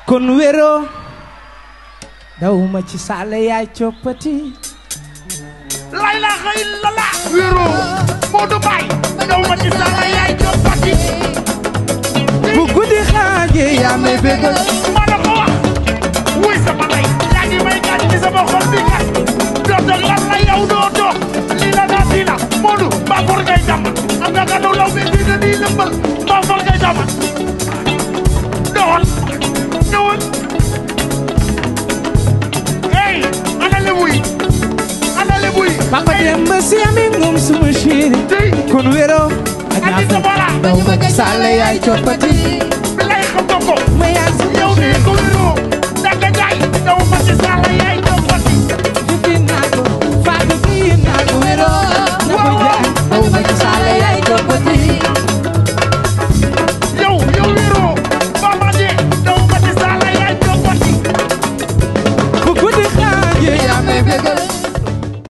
kon wéro dawuma ci sàlle yaay coppati la ilaha illallah wéro Modou Mbaye daw ma ci sala yaay coppati bu guddi xaaje yaa may bégal ma la ko wax wuy sama lay yaa ngi may gaañ ci sama xol bi kat doo toog lan la yow doo toog lii la naa sii la Modou mbaa for ngay jàmm am nga gàddu law bi bii na nii lëmbal mbaa for ngay jàmm doxal ñëwal hey ana lebu yi ana lebu yi papa dem ba si ami moom suma chéri tey kon wéro andi sa bara dawuma ci sàlle yaay coppati bi lay xam nga ko ma yaa si yow nii ko wéroo danga jaay daw ma ci sala yaay coppati Jëfi naa ko faatu kii naa ko wéro na ko jaay dawuma ci sàlle yaay coppati yow yow wéroo ba ma dee daw ma ci sala yaay coppati bu guddi xaaje yaa may bégal